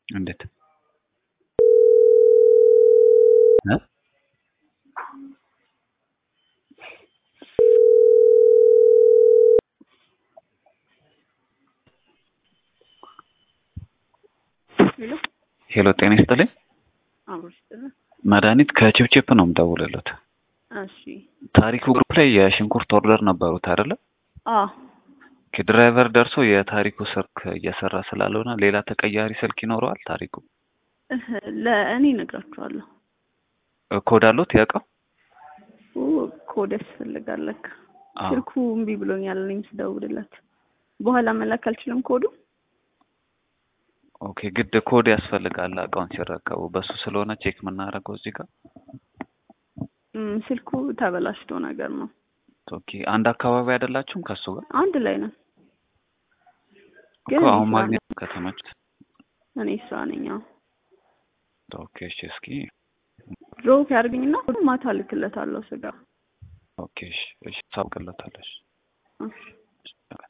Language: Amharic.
እንዴት እ ሄሎ ሄሎ ጤና ይስጥልኝ አብሮ ይስጥልን። መድኃኒት ከቺፕቺፕ ነው የምደውልለት እሺ ታሪኩ ግሩፕ ላይ የሽንኩርት ኦርደር ነበሩት አይደለ አዎ ድራይቨር ደርሶ የታሪኩ ስልክ እየሰራ ስላልሆነ ሌላ ተቀያሪ ስልክ ይኖረዋል ታሪኩ እህ፣ ለእኔ እነግራችኋለሁ። ኮድ አሉት ያውቀው ኦ፣ ኮድ ያስፈልጋል ለካ። አዎ። ስልኩ እምቢ ብሎኛል እኔም ስደውልለት። በኋላ መላክ አልችልም ኮዱ። ኦኬ ግድ ኮድ ያስፈልጋል እቃውን ሲረከቡ በሱ ስለሆነ ቼክ የምናደርገው እዚህ ጋር እም፣ ስልኩ ተበላሽቶ ነገር ነው። ኦኬ አንድ አካባቢ አይደላችሁም ከሱ ጋር አንድ ላይ ነን። እኮ ግን እኔ አሁን ስራ ማግኘት ከተመች እኔ ስራ ነኝ። አዎ ኦኬ እሺ እስኪ ድሮፕ ያድርግኝና ማታ ልክለታለሁ ስጋ ኦኬ እሺ እሺ ታውቅለታለሽ እሺ